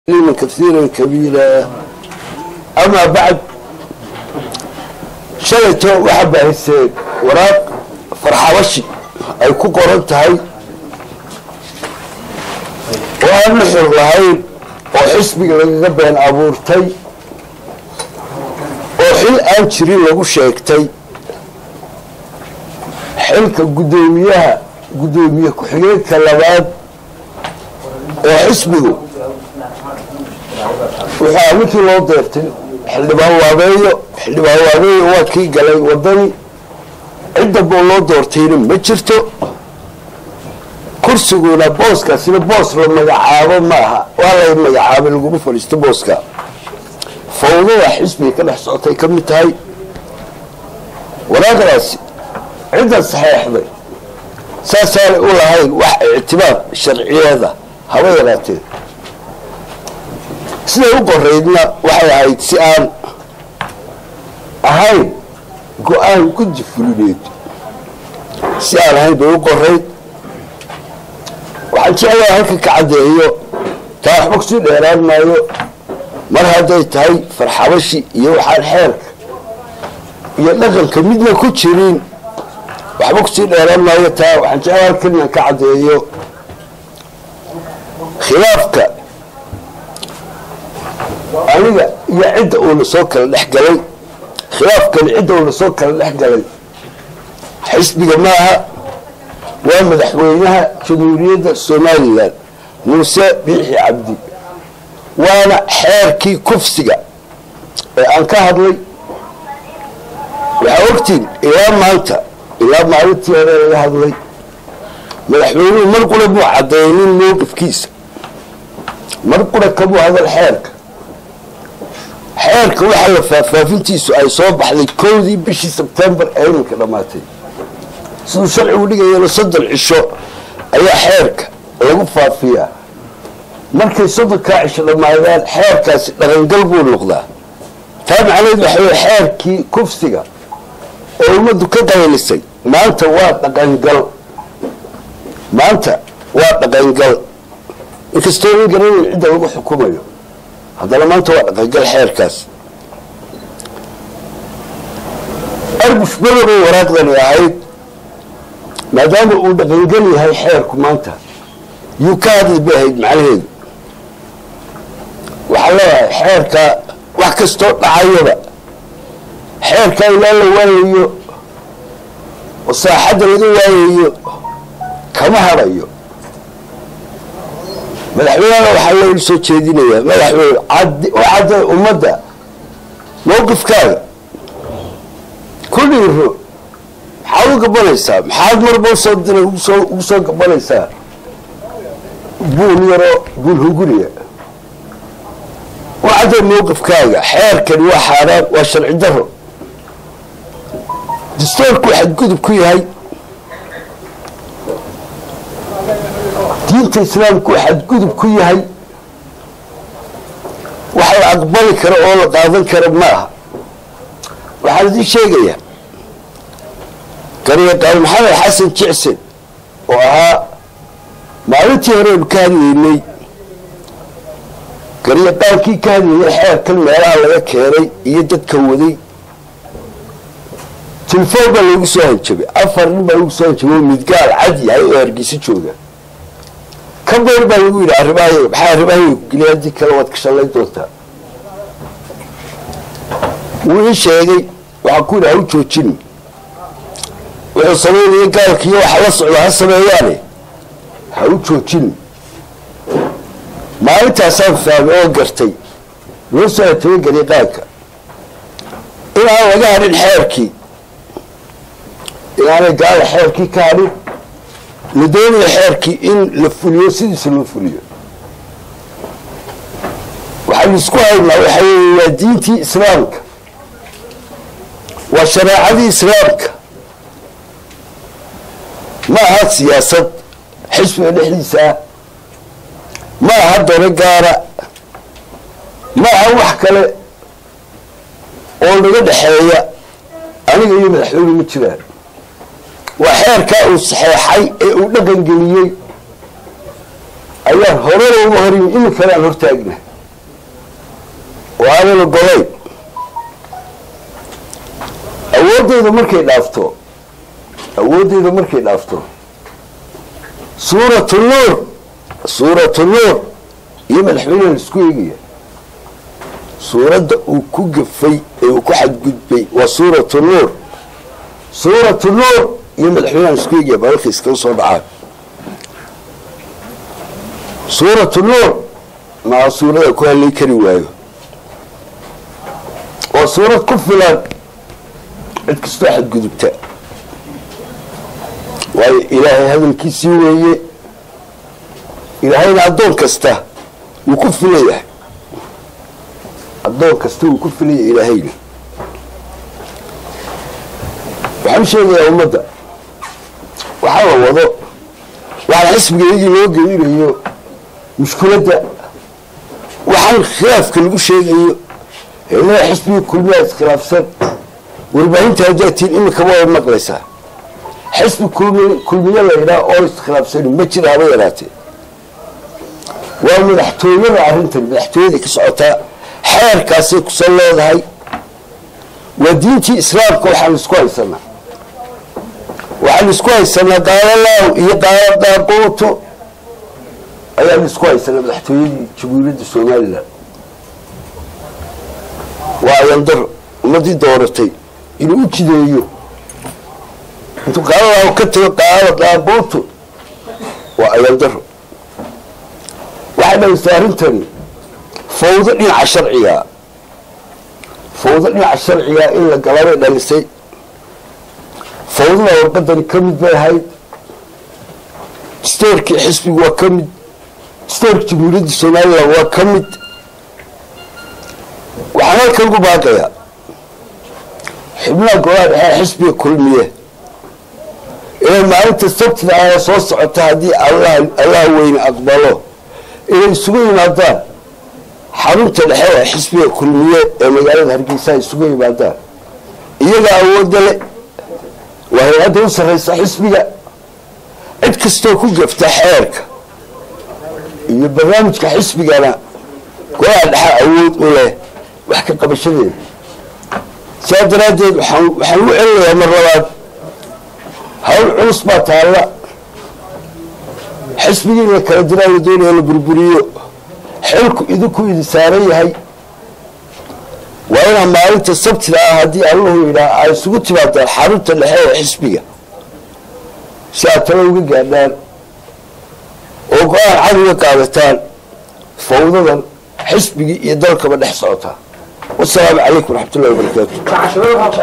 من كثيرا كبيرا أما بعد shalayto waxaa baahiseen waraaq farxabashi ay ku qoran tahay oo aan nuxur lahayn oo xisbiga lagaga been abuurtay oo xil aan jirin lagu sheegtay xilka guddoomiyaha guddoomiye ku-xigeenka labaad oo xisbigu waxaa ninkii loo deertay xildhibaan waabeeyo xildhibaan waabeeyo waa kii galay wadani ciddaba loo doortayna ma jirto kursiguna booskaasina boos la magacaabo maaha waa la magacaabay laguma fadhiisto booska fawdada xisbiga ka dhex socotay ka mid tahay waraaqdaasi cidda saxeexday saasaanay u lahayn wax ictibaar sharciyeeda haba yaraatee siday u qoraydna waxay ahayd si aan ahayn go-aan guddi fulineed si aan ahayn bay u qorayd waxaan jeclaa halka ka caddeeyo taa waxba kusii dheeraan maayo mar hadday tahay farxabashi iyo waxaan xeerka iyo dhaqanka midna ku jirin waxba kusii dheeraan maayo taa waxaan jeclaa halkan inaan ka caddeeyo khilaafka aniga iyo cidda uuna soo kala dhex galay khilaafkani cidda uuna soo kala dhex galay xisbiga maaha waa madaxweynaha jamhuuriyadda somalilan muuse biixi cabdi waana xeerkii kufsiga ee aan ka hadlay waxaa ogtiin ilaa maanta ilaa maalintii hore laga hadlay madaxweynuhu mar qura buu cadeynin mowqifkiisa mar qura kabuu hadal xeerka xeerka waxaa la faahfaafintiisu ay soo baxday kowdii bishii sebtembar ee iminka dhammaatay siduu sharcigu dhigayana soddon cisho ayaa xeerka lagu faafiyaa markay soddonkaa cisho dhammaadaan xeerkaasi dhaqangal buu noqdaa taa macnaheed waxa wey xeerkii kufsiga oo ummaddu ka qaylisay maanta waa dhaqangal maanta waa dhaqangal inkastoo in garanayn cidda lagu xukumayo haddana maanta waa dhaqangal xeerkaas arbush badabay waraaqdani ahayd maadaama uu dhaqangal yahay xeerku maanta yuu ka hadli bay ahayd macnaheedu waxaa leeyahay xeerka wax kastoo dhacayaba xeerka ilaa la waayayo oo saaxadda laga waayayo kama hadhayo madaxweynena waxaa loola soo jeedinayaa madaxweyne u cadday ummadda mawqifkaaga ku dhiiro maxaad u gabanaysaa maxaad marba usoo diray ugu soo gabanaysaa buul yaroo buul hunguriya u cadday mawqifkaaga xeerkani waa xaaraan waa sharci daro dastoorku xadgudub ku yahay diinta islaamku xadgudub ku yahay wax la aqbali karo oo la qaadan kara ma aha waxaan idiin sheegayaa garyaqaan maxamed xasan jicsen oo ahaa maalintii horeenu ka hadlaynay garyaqaankii ka hadlayay xeerkan meelaha laga keenay iyo dadka waday telefoon baa loogu soo hanjabay afar nin baa lagu soo hanjabay oo midgaal cad yahay oo hargeysa jooga ka beer baa lagu yidhi arrimahayaga maxaa arrimahayaga ku geliya haddii kale waad ka shallay doontaa wuu ii sheegay waxaan ku yidhi ha u joojini wuxuu samaynaya gaalkiiyo waxa la socda ha sameeyaane ha u joojini maalintaasaan fahmay oo gartay loo soo hatagay gariiqaanka inaan laga hadhin xeerkii inaanay gaala xeerkii ka hadhin la doonaya xeerkii in la fuliyo sidiisa loo fuliyo waxaynu isku haynaa waxa wey waa diintii islaamka waa shareecadii islaamka ma aha siyaasad xisbiga dhexdiisaa ma aha dano gaara ma aha wax kale oo naga dhexeeya aniga iyo madaxweyne ma jiraan waa xeerkaa uu saxeexay ee uu dhaqan geliyey ayaan horena uga horyimi iminkana aan hortaagna oo aanan ogolayn awooddeyda markay dhaafto awooddeyda markay dhaafto suuratu nuur suuratu nuur iyo madaxweyneha laisku eegaya suuradda uu ku gafay ee uu ku xadgudbay waa suuratu nuur suuratu nuur iyo madaxweyneha laisku eegaya balalka iskaga soo dhacaan suuratu nuur maa suurada ku hadlay kari waayo waa suurad ku filan cid kastoo xadgudubta waayo ilaahay hadalkiisii weeye ilaahayna addoon kasta wuu ku filayahay addoon kasta wuu ku filaya ilaahayna waxaan sheegayaa ummadda waxaa la wado waxaana xisbigeedii loo gelinayo mushkiladda waxaan khilaafka lagu sheegayo heelaha xisbigii kulmiyaa iskhilaafsan warbaahinta hadaatiin imika waa maqlaysaa xisbi kulmiye la yidhaha oo iskhilaafsani ma jira haba yaraatee waa madaxtooyada arrintan madaxtooyaday ka socotaa xeerkaasay kusan leedahay waa diintii islaamka waxaan isku haysanaa waxaan isku haysanaa gaalolaaw iyo gaalo daaquuto ayaan isku haysanaa madaxtooyadii jamhuuriyadda somalilan waa ayandaro ummadii dooratay inuu u jideeyo intuu gaalolaaw ka tago gaalo daaquuto waa ayandaro waxay dhalisay arrintani fawdo dhinaca sharciga fawdo dhinaca sharciga in la galabay dhalisay fawdada warqadani ka mid bay ahayd stoorkii xisbigu waa ka mid stoorka jamhuuriyadda somalilan waa ka mid waxaan halkan ugu baaqayaa xubnaha golaha dhexee xisbiga kulmiye inay maalinta sabtida ah soo socota haddii allaha weyne aqbalo inay isugu yimaadaan xarunta dhexe ee xisbiga kulmiye ee magaalada hargeysa ay isugu yimaadaan iyagaa awoodda le waa hay-adda u sarraysa xisbiga cid kastoo ku gafta xeerka iyo barnaamijka xisbigana golaha dhexe awood u leh wax ka qabashadeeda sidaa daraaddeed waxaan waxaan u celinayaa mar labaad hawl culus baa taalla xisbigii in la kala diraa la doonaya la burburiyo xilku idinku idi saaran yahay waa inaa maalinta sabtida ah haddii allahu yidhaah ay isugu timaadaan xarunta dhexe ee xisbiga si aad talo uga gaadhaan oo go-aan cad uga qaadataan fawdadan xisbigii iyo dalkaba dhex socotaa wasalaamu calaykum waraxmat ullahi wabarakaatu